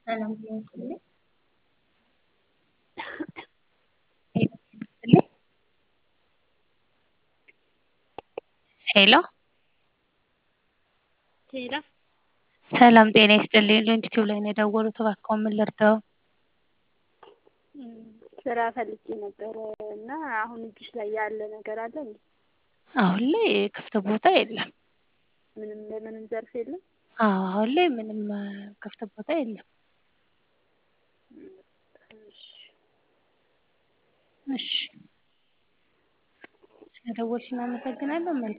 ሰላም ጤና ይስጥልኝ። ሄሎ ሄሎ ሰላም ጤና ይስጥልኝ። ሎንጊቲዩብ ላይ ነው የደወሉት። እባክዎ ምን ልርዳዎ? ስራ ፈልጌ ነበረ እና አሁን እጅሽ ላይ ያለ ነገር አለ እንዴ? አሁን ላይ ክፍት ቦታ የለም። ምንም በምንም ዘርፍ የለም? አዎ አሁን ላይ ምንም ክፍት ቦታ የለም። እሺ እሺ ስለደወልሽ እናመሰግናለን። መልካም